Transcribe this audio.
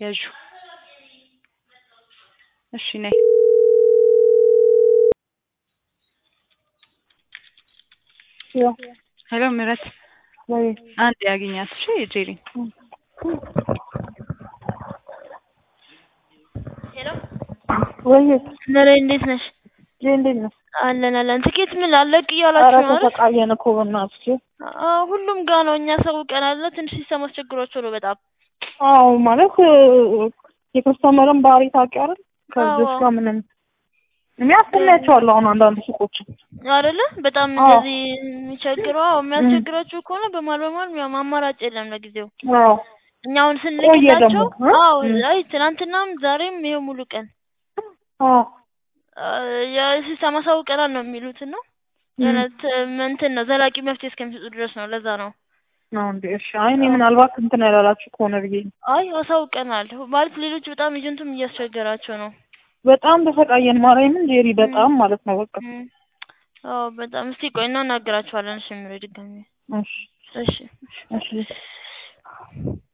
ያዡ። እሺ ነይ። ያው ሄሎ ምህረት ወይ አንድ ያገኛት። እሺ ጄሪ ሄሎ ወይ ነሬ እንዴት ነሽ? ጄ እንዴት ነው? አለን አለን። ትኬት ምን አለቅ ኧረ እያላችሁ ነው አይደል? ተሰቃየን እኮ በእናትሽ። አዎ ሁሉም ጋር ነው። እኛ ሰው ቀናለ ትንሽ ሲሰማ አስቸግሯቸው ነው በጣም አዎ ማለት የከስተመርን ባህሪ ታውቂያለሽ። ከዚህ አዎ። ጋር ምንም እኔ አስተምያቸዋለሁ አሁን አንዳንድ ሱቆች አይደለ? በጣም አዎ። እንደዚህ የሚቸግረው አዎ፣ የሚያስቸግራችሁ ከሆነ በማል በማል ያው አማራጭ የለም ለጊዜው። አዎ እኛ አሁን ቆየ ስንልክላቸው ደግሞ እ? አዎ፣ እም። አይ ትናንትናም ዛሬም ይሄው ሙሉ ቀን አዎ የሲስተም አሳውቀናል ነው የሚሉት እና የሆነ ት- እንትን ነው ዘላቂ መፍትሄ እስከሚሰጡ ድረስ ነው። ለዛ ነው ነው እንዴ? እሺ። አይ እኔ ምናልባት እንትን ያላላችሁ ከሆነ ብዬ ነው። አይ አሳውቀናል ማለት ሌሎች በጣም ኤጀንቱም እያስቸገራቸው ነው። በጣም ተሰቃየን ማርያምን ጄሪ፣ በጣም ማለት ነው በቃ። እም። አዎ በጣም እስቲ ቆይ እናናግራችኋለን። እሺ ምሬ ድጋሚ እሺ እሺ እሺ